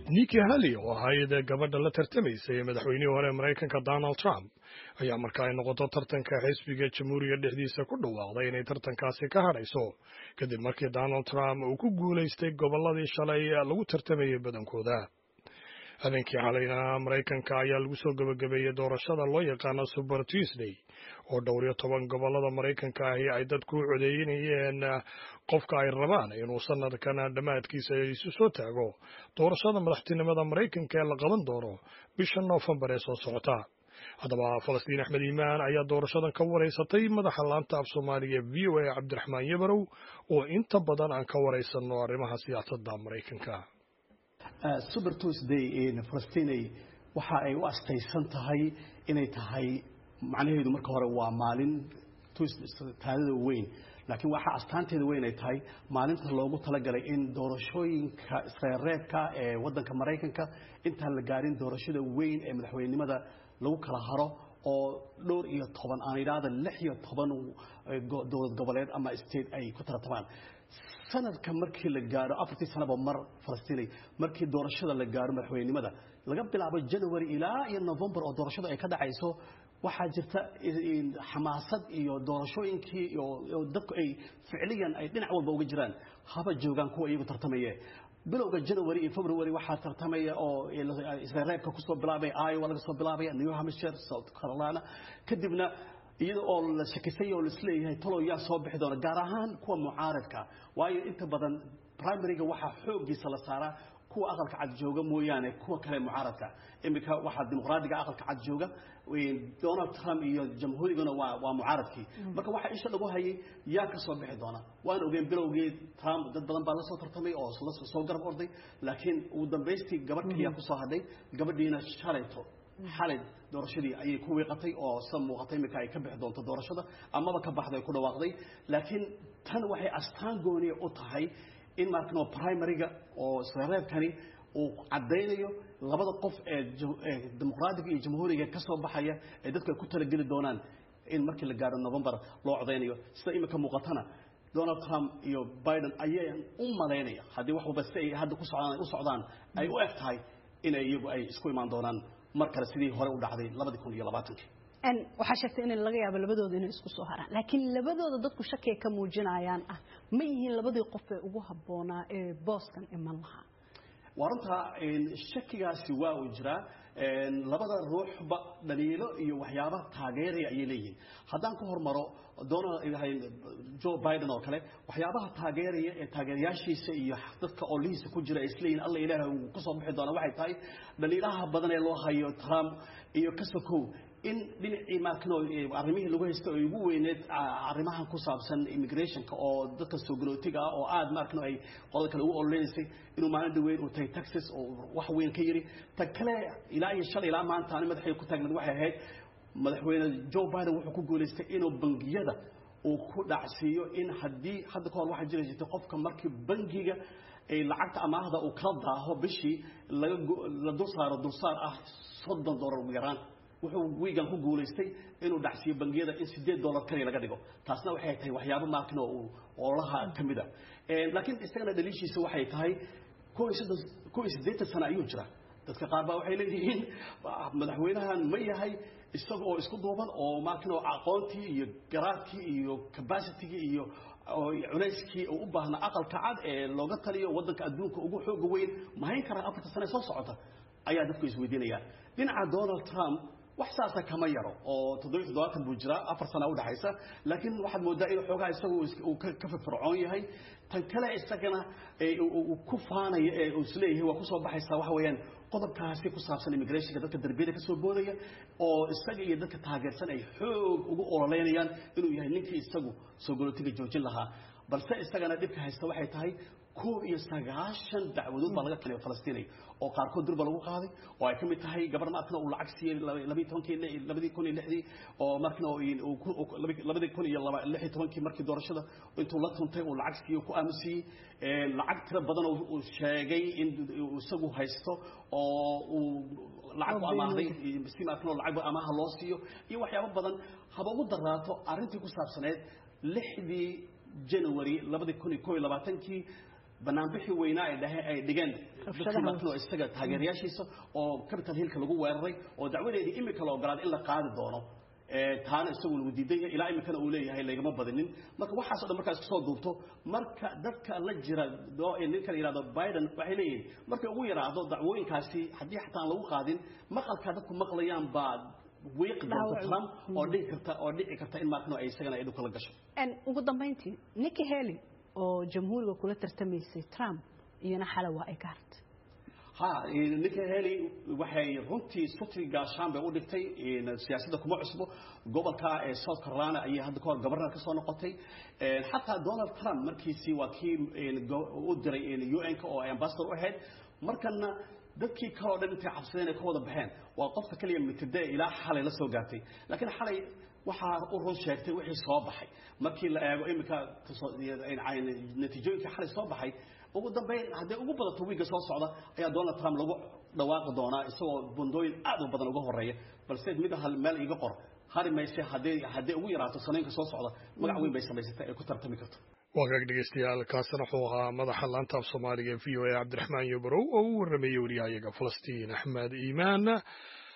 niki haley oo ahayd gabadha la tartamaysay madaxweynihii hore maraykanka donald trump ayaa marka ay noqoto tartanka xisbiga jamhuuriga dhexdiisa ku dhawaaqday inay tartankaasi ka hadhayso kadib markii donald trump uu ku guulaystay gobolladii shalay lagu tartamayay badankooda habeenkii xalayna maraykanka ayaa lagu soo gebagabeeyey doorashada loo yaqaano super tuesday oo dhowr iyo toban gobollada maraykanka ahi ay dadku u codeynayeen qofka ay rabaan inuu sanadkan dhammaadkiisa isu soo taago doorashada madaxtinimada maraykanka ee la qaban doono bisha noofembar ee soo socota haddaba falastiin axmed iimaan ayaa doorashadan ka waraysatay madaxa laanta af soomaaliga v o a cabdiraxmaan yabarow oo inta badan aan ka waraysano arrimaha siyaasadda maraykanka super tuesday falastinay waxa ay u astaysan tahay inay tahay macnaheedu marka hore waa maalin taadada weyn laakiin waxaa astaanteeda weyn ay tahay maalinta loogu talagalay in doorashooyinka isreerreebka ee waddanka maraykanka intaan la gaarin doorashada weyn ee madaxweynenimada lagu kala haro oo dhowr iyo toban aan idhaahda lix iyo toban dowlad goboleed ama state ay ku tartamaan sanadka markii la gaaro afartii sanaba mar falastinay markii doorashada la gaaro madaxweynenimada laga bilaabo january ilaa iyo november oo doorashadu ay ka dhacayso waxaa jirta xamaasad iyo doorashooyinkii iyo dadku ay ficliyan ay dhinac walba uga jiraan haba joogaan kuwa iyagu tartamaye bilowga january iyo february waxaa tartamaya oo isreereebka kusoo bilaabay iowa laga soo bilaabaya new hampshire south carolina kadibna iyada oo la shakisay oo laisleeyahay talow yaa soo bixi doona gaar ahaan kuwa mucaaradka waayo inta badan primaryga waxaa xooggiisa la saaraa kuwa aqalka cad jooga mooyaane kuwa kale mucaaradka iminka waxaa dimuqraadiga aqalka cad jooga donald trump iyo jamhuuriguna waa waa mucaaradkii marka waxaa isha lagu hayay yaa ka soo bixi doona waan ogeen bilowgii trump dad badan baa la soo tartamay oo soo garab orday laakiin ugu dambaystii gabadh kaliya kusoo hadhay gabadhiina shalayto xalay doorashadii ayay ku wiiqatay oo sida muuqatay iminka ay ka bixi doonto doorashada amaba ka baxday ku dhawaaqday laakiin tan waxay astaan gooniya u tahay in markano primaryga oo isreereebkani uu caddaynayo labada qof ee dimuqraadiga iyo jamhuuriga ka soo baxaya ee dadku ay ku talageli doonaan in markii la gaaro november loo codaynayo sida iminka muuqatana donald trump iyo biden ayaan u malaynaya haddii wax walba si ay hadda ku socdaan u socdaan ay u eg tahay inay iyagu ay isku imaan doonaan mar kale sidii hore u dhacday labadii kun iyo labaatankii waxaa sheegtay in laga yaabo labadooda inay isku soo haraan laakiin labadooda dadku shakiga ka muujinayaan ah ma yihiin labadii qof ee ugu habboonaa ee booskan iman lahaa waa runtaa shakigaasi waa uu jiraa labada ruuxba dhaliilo iyo waxyaaba taageeraya ayay leeyihiin haddaan ka hormaro donald joe biden oo kale waxyaabaha taageeraya ee taageerayaashiisa iyo dadka oolihiisa ku jira ay isleeyihin alla ilaahay uu kasoo bixi doona waxay tahay dhaliilaha badan ee loo hayo trump iyo kasakow in dhinacii markano arrimihii lagu haysta oo ugu weyneed arrimahan ku saabsan immigrationka oo dadka soo galootiga ah oo aad markano ay qolada kale ugu ololeysay inuu maalin dhaweyn uu tahay texas oo wax weyn ka yiri ta kale ilaa iyo shalay ilaa maanta ani madaxay ku taagnayd waxay ahayd madaxweyne joe biden wuxuu ku guulaystay inuu bangiyada uu ku dhacsiiyo in haddii hadda kahor waxaa jiri jirtay qofka markii bangiga lacagta amaahda uu kala daaho bishii la dul saaro dulsaar ah soddon doolar ugu yaraan wuxuu wiigan ku guulaystay inuu dhacsiiyo bangiyada in sideed dollar kaliya laga dhigo taasna waxay tahay waxyaabo maakin oo oolaha ka mid a laakiin isagana dhaliishiisa waxay tahay kow iyo siddeetan sano ayuu jira dadka qaar baa waxay leeyihiin madaxweynahan ma yahay isaga oo isku duuban oo maakin oo aqoontii iyo garaadkii iyo capacitigii iyo culayskii uu u baahnaa aqalka cad ee looga taliyo waddanka adduunka ugu xooga weyn mahayn karaa afarta sane soo socota ayaa dadku isweydiinayaan dhinaca donald trump wax saasa kama yaro oo toddobiyo toddobaatan buu jiraa afar sana udhexaysa laakiin waxaad moodaa in xoogaa isagu uu ka firfircoon yahay tan kale isagana uu ku faanayo ee uu isleeyahay waa kusoo baxaysaa waxa weeyaan qodobkaasi ku saabsan immigrationka dadka darbiyada ka soo boodaya oo isaga iyo dadka taageersan ay xoog ugu ololeynayaan inuu yahay ninkii isagu soo galootiga joojin lahaa balse isagana dhibka haysta waxay tahay koob iyo sagaashan dacwadood baa laga keenay falastiin oo qaarkood durba lagu qaaday oo ay ka mid tahay gabar markana uu lacag siiyey labadii tobankii labadii kun iyo lixdii oo markana labadii kun iyo lix iyo tobankii markii doorashada intuu la tuntay uu lacag siiyey ku aamusiyey lacag tiro badan uu sheegay in isagu haysto oo uu lacag ku amaahday si markana lacag amaaha loo siiyo iyo waxyaabo badan haba ugu daraato arrintii ku saabsaneed lixdii january labadii kun iyo koo iyo labaatankii banaanbixii weynaa ay dhahe ay dhigeen dadkii markano isaga taageerayaashiisa oo capital hillka lagu weeraray oo dacwadeedii imika la ogolaaday in la qaadi doono taana isagu lagu diiday ilaa imikana uu leeyahay laygama badinin marka waxaas o dhan markaa isku soo duubto marka dadka la jira ninka la yidhahdo biden waxay leeyihin markay ugu yaraado dacwooyinkaasi haddii xataa aan lagu qaadin maqalkaa dadku maqlayaan baa wiiqi doonta trump oo dhici karta oo dhici karta in markano ay isagana ay dhulka la gasho ugu dambayntii nikki haley oo jamhuuriga kula tartamaysay trump iyana xala waa ay ka hartay ha ninka heli waxay runtii suti gaashaan bay u dhigtay siyaasadda kuma cusbo gobolka ee south carolina ayay hadda kahor gobornar ka soo noqotay xataa donald trump markiisii waa kii u diray un-ka oo ay ambassador u ahayd markana dadkii kaloo dhan intay cabsadeen ay ka wada baxeen waa qofka keliya mitide ilaa xalay la soo gaartay laakiin xalay waxaa u run sheegtay wixii soo baxay markii la eego iminka natiijooyinkii xalay soo baxay ugu dambeyn hadday ugu badato wiigga soo socda ayaa donald trump lagu dhawaaqi doonaa isagoo bundooyin aad u badan uga horeeya balse mid hal meel iga qor hari mayse hadday hadday ugu yaraato sanooyinka soo socda magac weyn bay samaysatay ay ku tartami karto waagaag dhegeystayaal kaasina wuxuu ahaa madaxa laanta af soomaaliga ee v o a cabdiraxmaan yobarow oo u warrameeyey wariyahayaga falastiin axmed iimaan